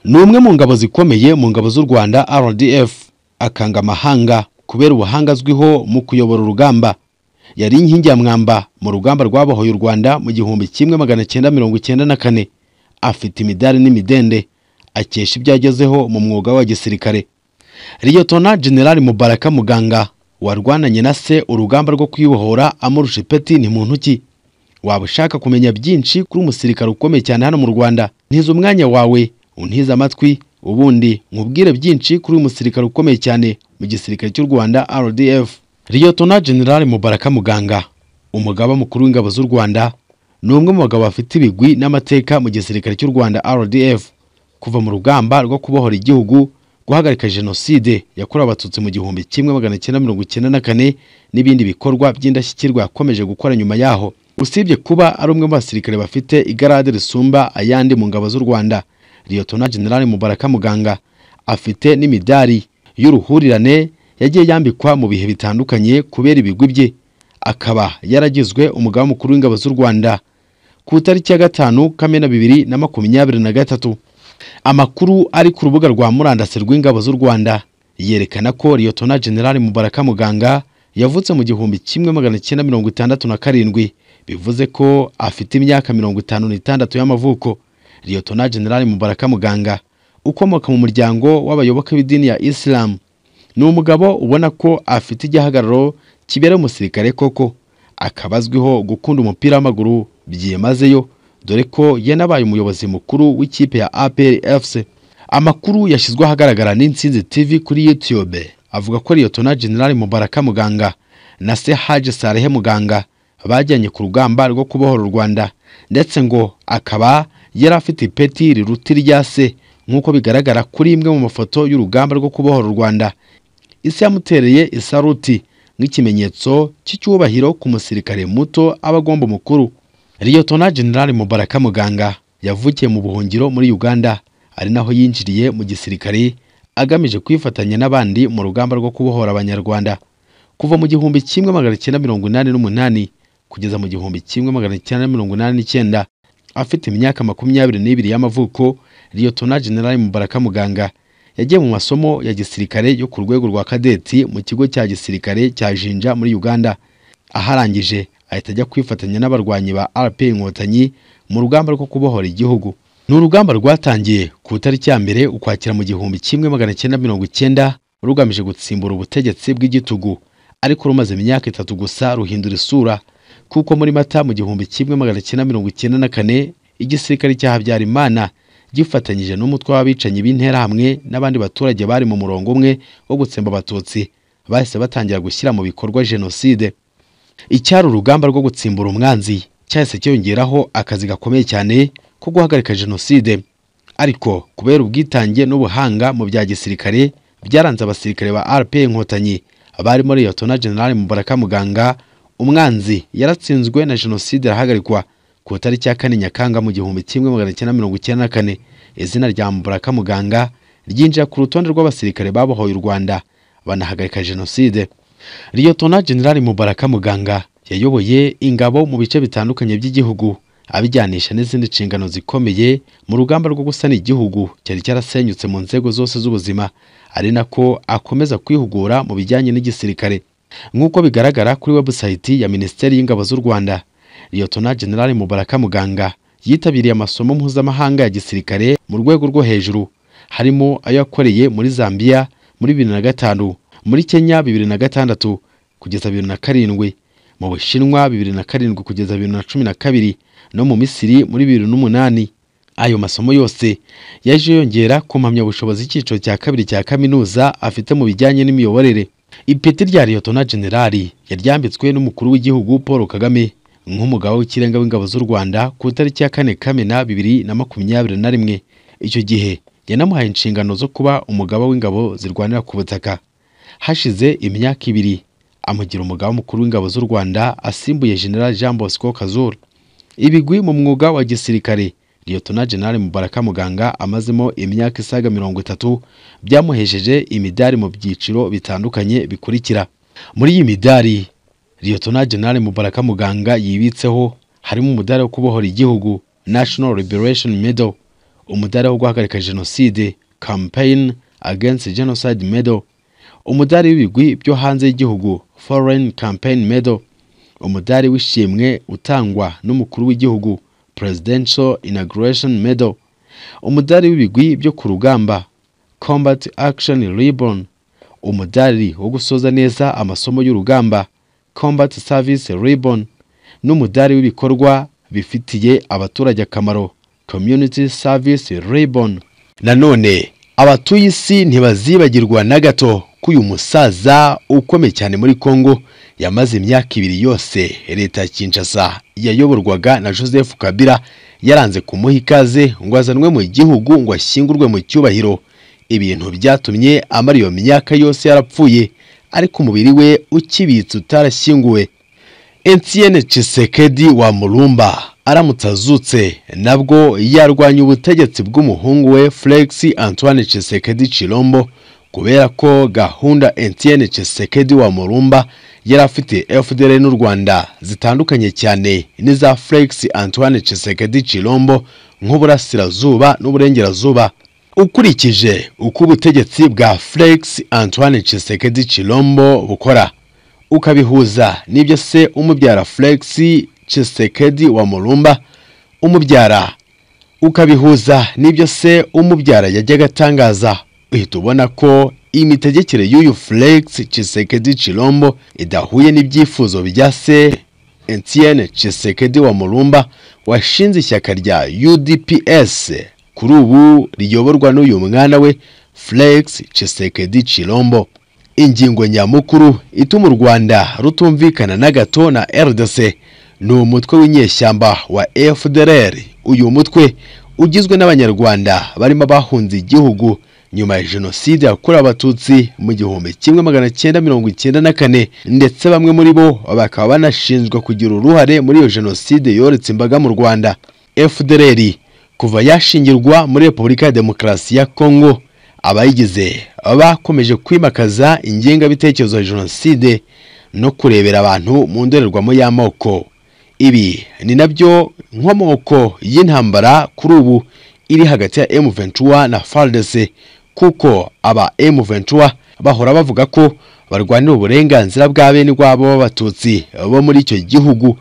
ni umwe mu ngabo zikomeye mu ngabo z'u rwanda rdf akanga amahanga kubera ubuhanga azwiho mu kuyobora urugamba yari inkingi ya mwamba mu rugamba rwabohoye u rwanda mu gihumbi kimwe magana cyenda mirongo icyenda na kane afite imidari n'imidende akesha ibyo agezeho mu mwuga wa gisirikare riyotona generali mubaraka muganga warwananye na se urugamba rwo kwibohora amurusha ipeti ni mu ntoki waba ushaka kumenya byinshi kuri umusirikare ukomeye cyane hano mu rwanda ntize umwanya wawe untize amatwi ubundi nkubwire byinshi kuri uyu musirikare ukomeye cyane mu gisirikare cy'u rwanda rdf riyotona generali mubaraka muganga umugaba mukuru w'ingabo z'u rwanda ni umwe mu bagabo bafite ibigwi n'amateka mu gisirikare cy'u rwanda rdf kuva mu rugamba rwo kubohora igihugu guhagarika jenoside yakorewe abatutsi mu gihumbi kimwe magana cyenda mirongo icyenda na kane n'ibindi bikorwa by'indashyikirwa yakomeje gukora nyuma yaho usibye kuba ari umwe mu basirikare bafite igarade risumba ayandi mu ngabo z'u rwanda Liyotona General Mubaraka Muganga afite n'imidari y'uruhurirane yagiye yambikwa mu bihe bitandukanye kubera ibigwi bye akaba yaragizwe umugaba mukuru w'ingabo z'u Rwanda ku itariki ya gatanu Kamena bibiri na makumyabiri na gatatu amakuru ari ku rubuga rwa murandasi rw'ingabo z'u Rwanda yerekana ko Liyotona General Mubaraka Muganga yavutse mu gihumbi kimwe magana cyenda mirongo itandatu na karindwi bivuze ko afite imyaka mirongo itanu n'itandatu y'amavuko Liyotona General Mubaraka Muganga ukomoka mu muryango w'abayoboke b'idini ya Islam ni umugabo ubona ko afite igihagararo kibera umusirikare koko akaba azwiho gukunda umupira w'amaguru byimazeyo dore ko yanabaye umuyobozi mukuru w'ikipe ya APR FC amakuru yashyizwe ahagaragara n'Intsinzi TV kuri YouTube avuga ko Liyotona General Mubaraka Muganga na se Haji Sarehe Muganga bajyanye ku rugamba rwo kubohora u Rwanda ndetse ngo akaba yari afite ipeti riruta irya se nk'uko bigaragara kuri imwe mu mafoto y'urugamba rwo kubohora u rwanda isi yamutereye isaruti nk'ikimenyetso cy'icyubahiro ku musirikare muto aba agomba umukuru riyotona generali mubaraka muganga yavukiye mu buhungiro muri uganda ari naho yinjiriye mu gisirikare agamije kwifatanya n'abandi mu rugamba rwo kubohora abanyarwanda kuva mu gihumbi kimwe magana cyenda mirongo inani n'umunani kugeza mu gihumbi kimwe magana cyenda mirongo inani n'icyenda afite imyaka makumyabiri n'ibiri y'amavuko Liyotona General Mubaraka Muganga yagiye mu masomo ya gisirikare yo ku rwego rwa kadeti mu kigo cya gisirikare cya Jinja muri Uganda aharangije ahita ajya kwifatanya n'abarwanyi ba RP Inkotanyi mu rugamba rwo kubohora igihugu ni urugamba rwatangiye ku itariki ya mbere ukwakira mu gihumbi kimwe magana cyenda mirongo icyenda rugamije gutsimbura ubutegetsi bw'igitugu ariko rumaze imyaka itatu gusa ruhindura isura kuko muri mata mu gihumbi kimwe magana cyenda mirongo icyenda na kane igisirikare cya habyarimana gifatanyije n'umutwe w'abicanyi b'interahamwe n'abandi baturage bari mu murongo umwe wo gutsemba abatutsi bahise batangira gushyira mu bikorwa jenoside icyari urugamba rwo gutsimbura umwanzi cyahise cyiyongeraho akazi gakomeye cyane ko guhagarika jenoside ariko kubera ubwitange n'ubuhanga mu bya gisirikare byaranze abasirikare ba rp inkotanyi barimo liyotona generali mubaraka muganga umwanzi yaratsinzwe na jenoside arahagarikwa ku itariki ya kane nyakanga mu gihumbi kimwe magana cyenda mirongo icyenda na kane izina rya mubaraka muganga ryinjira ku rutonde rw'abasirikare babohoye u rwanda banahagarika jenoside riyotona generali mubaraka muganga yayoboye ingabo mu bice bitandukanye by'igihugu abijyanisha n'izindi nshingano zikomeye mu rugamba rwo gusana igihugu cyari cyarasenyutse mu nzego zose z'ubuzima ari nako akomeza kwihugura mu bijyanye n'igisirikare nk'uko bigaragara kuri webusayiti ya minisiteri y'ingabo z'u rwanda liyotona generali mubaraka muganga yitabiriye amasomo mpuzamahanga ya gisirikare mu rwego rwo hejuru harimo ayo yakoreye muri zambia muri bibiri na gatanu muri kenya bibiri na gatandatu kugeza bibiri na karindwi mu bushinwa bibiri na karindwi kugeza bibiri na cumi na kabiri no mu misiri muri bibiri n'umunani ayo masomo yose yaje yongera ku mpamyabushobozi icyiciro cya kabiri cya kaminuza afite mu bijyanye n'imiyoborere ipeti rya liyotona generali yaryambitswe n'umukuru w'igihugu paul kagame nk'umugabo w'ikirenga w'ingabo z'u rwanda ku itariki ya kane kamena bibiri na makumyabiri na rimwe icyo gihe yanamuhaye inshingano zo kuba umugaba w'ingabo zirwanira ku butaka hashize imyaka ibiri amugira umugaba mukuru w'ingabo z'u rwanda asimbuye general jean bosco kazura ibigwi mu mwuga wa gisirikare liyotona general mubaraka muganga amazemo imyaka isaga mirongo itatu byamuhesheje imidari mu byiciro bitandukanye bikurikira muri iyi midari liyotona general mubaraka muganga yibitseho harimo umudari wo kubohora igihugu national liberation medal umudari wo guhagarika jenoside campaign against genocide medal umudari w'ibigwi byo hanze y'igihugu foreign campaign medal umudari w'ishimwe utangwa n'umukuru w'igihugu presidential inauguration medal umudari w'ibigwi byo ku rugamba combat action ribbon umudari wo gusoza neza amasomo y'urugamba combat service ribbon n'umudari w'ibikorwa bifitiye abaturage akamaro community service ribbon nanone abatuye isi ntibazibagirwa na gato ko uyu musaza ukomeye cyane muri congo yamaze imyaka ibiri yose leta ya kinshasa yayoborwaga na joseph kabila yaranze kumuha ikaze ngo azanwe mu gihugu ngo ashyingurwe mu cyubahiro ibintu byatumye amara iyo myaka yose yarapfuye ariko umubiri we ukibitse utarashyinguwe etienne cisekedi wa murumba aramutse azutse nabwo yarwanya ubutegetsi bw'umuhungu we felix antoine cisekedi cirombo kubera ko gahunda etienne cisekedi wa murumba yari afite fdr n'u rwanda zitandukanye cyane n'iza felix antoine cisekedi cirombo nk'uburasirazuba n'uburengerazuba ukurikije uko ubutegetsi bwa felix antoine Tshisekedi Chilombo bukora ukabihuza n'ibyo se umubyara felix Tshisekedi wa murumba umubyara ukabihuza n'ibyo se umubyara yajyaga atangaza uhita ubona ko imitegekere y'uyu felix Tshisekedi Chilombo idahuye n'ibyifuzo bya se Etienne Tshisekedi wa murumba washinze ishyaka rya udps kuri ubu riyoborwa n'uyu mwana we Felix Tshisekedi Chilombo ingingo nyamukuru ituma u Rwanda rutumvikana na gato na RDC ni umutwe w'inyeshyamba wa FDLR uyu mutwe ugizwe n'abanyarwanda barimo bahunze igihugu nyuma ya jenoside yakorewe abatutsi mu gihumbi kimwe magana cyenda mirongo icyenda na kane ndetse bamwe muri bo bakaba banashinjwa kugira uruhare muri iyo jenoside yoretse imbaga mu Rwanda FDLR kuva yashingirwa muri repubulika ya demokarasi ya kongo abayigize bakomeje kwimakaza ingengabitekerezo ya jenoside no kurebera abantu mu ndorerwamo y'amoko ibi ni nabyo nkomoko y'intambara kuri ubu iri hagati ya M23 na FARDC kuko aba M23 bahora bavuga ko barwanira uburenganzira bwa bene rwabo b'abatutsi bo muri icyo gihugu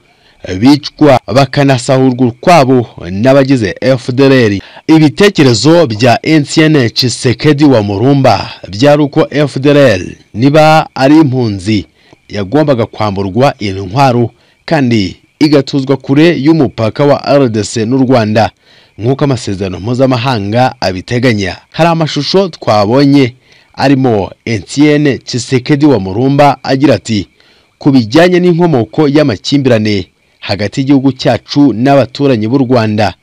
bicwa bakanasahurwa ukwabo n'abagize FDLR ibitekerezo bya Etienne Tshisekedi wa Murumba byari uko FDLR niba ari impunzi yagombaga kwamburwa intwaro kandi igatuzwa kure y'umupaka wa RDC n'u Rwanda nk'uko amasezerano mpuzamahanga abiteganya hari amashusho twabonye arimo Etienne Tshisekedi wa Murumba agira ati ku bijyanye n'inkomoko y'amakimbirane hagati y'igihugu cyacu n'abaturanyi b'u Rwanda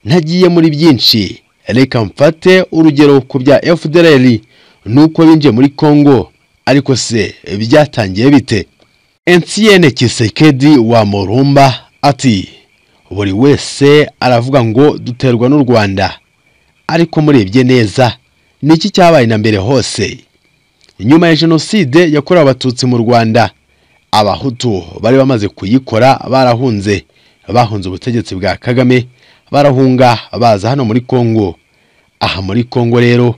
ntagiye muri byinshi reka mfate urugero ku bya FDLR nuko binjiye muri Congo ariko se byatangiye bite Etienne Kisekedi wa Morumba ati buri wese aravuga ngo duterwa n'u Rwanda ariko murebye neza niki cyabaye na mbere hose nyuma ya jenoside yakorewe abatutsi mu Rwanda abahutu bari bamaze kuyikora barahunze bahunze ubutegetsi bwa kagame barahunga baza hano muri kongo aha muri kongo rero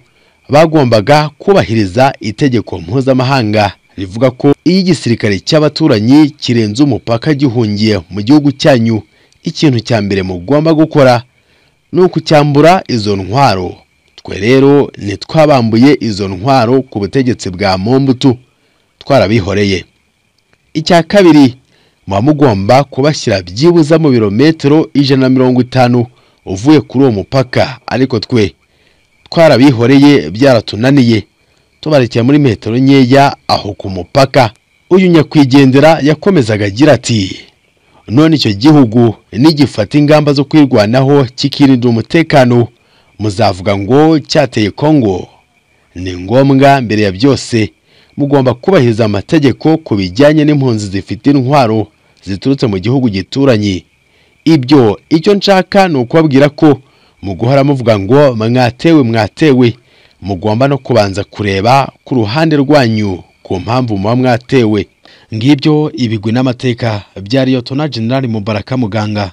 bagombaga kubahiriza itegeko mpuzamahanga rivuga ko iyo igisirikare cy'abaturanyi kirenze umupaka gihungiye mu gihugu cyanyu ikintu cya mbere mugomba gukora ni ukucyambura izo ntwaro twe rero ntitwabambuye izo ntwaro ku butegetsi bwa mombutu twarabihoreye icya kabiri muba mugomba kubashyira byibuze mu birometero ijana na mirongo itanu uvuye kuri uwo mupaka ariko twe twarabihoreye byaratunaniye tubarekera muri metero nkeya aho ku mupaka uyu nyakwigendera yakomezaga agira ati none icyo gihugu nigifata ingamba zo kwirwanaho kikirinda umutekano muzavuga ngo cyateye kongo ni ngombwa mbere ya byose mugomba kubahiriza amategeko ku bijyanye n'impunzi zifite intwaro ziturutse mu gihugu gituranye ibyo icyo nshaka ni ukubabwira ko mu guhora muvuga ngo mwatewe mwatewe mugomba no kubanza kureba ku ruhande rwanyu ku mpamvu muba mwatewe ngibyo ibigwi n'amateka bya liyotona generali mubaraka muganga